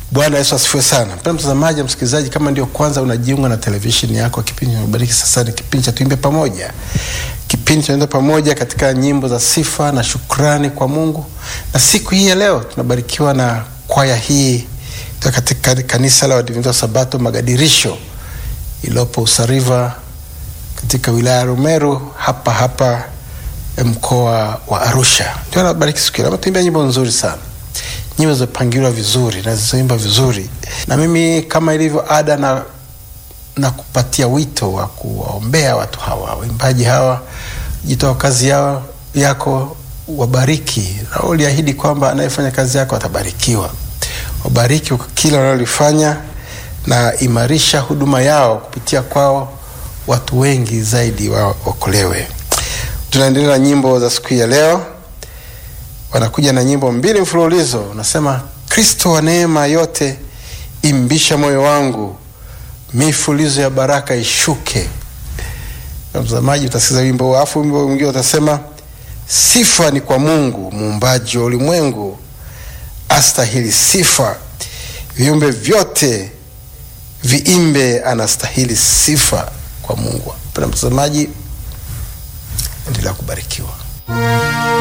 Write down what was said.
Bwana Yesu asifiwe sana. Mpendwa mtazamaji, msikilizaji, kama ndio kwanza unajiunga na televisheni yako, kipindi kinabariki sasa ni kipindi cha Tuimbe Pamoja, kipindi tunaenda pamoja katika nyimbo za sifa na shukrani kwa Mungu. Na siku hii ya leo tunabarikiwa na kwaya hii kutoka katika kanisa la Waadventista wa Sabato Magadirisho iliyopo Usariva katika wilaya ya Rumeru hapa hapa mkoa wa Arusha. Ndio nabariki siku hii. Tuimbia nyimbo nzuri sana nyimbo zimepangiliwa vizuri na zilizoimba vizuri, na mimi kama ilivyo ada na, na kupatia wito wa kuwaombea watu hawa waimbaji hawa, jitoa kazi yao yako, wabariki na uliahidi kwamba anayefanya kazi yako atabarikiwa. Wabariki kwa kila wanalolifanya na imarisha huduma yao, kupitia kwao watu wengi zaidi waokolewe. Tunaendelea na nyimbo za siku ya leo wanakuja na nyimbo mbili mfululizo, unasema Kristo wa neema yote imbisha moyo wangu, mifulizo ya baraka ishuke. Na mtazamaji utasikiza wimbo huo, alafu wimbo mwingine utasema sifa ni kwa Mungu muumbaji wa ulimwengu, astahili sifa, viumbe vyote viimbe, anastahili sifa kwa Mungu. Mpendwa mtazamaji, endelea kubarikiwa.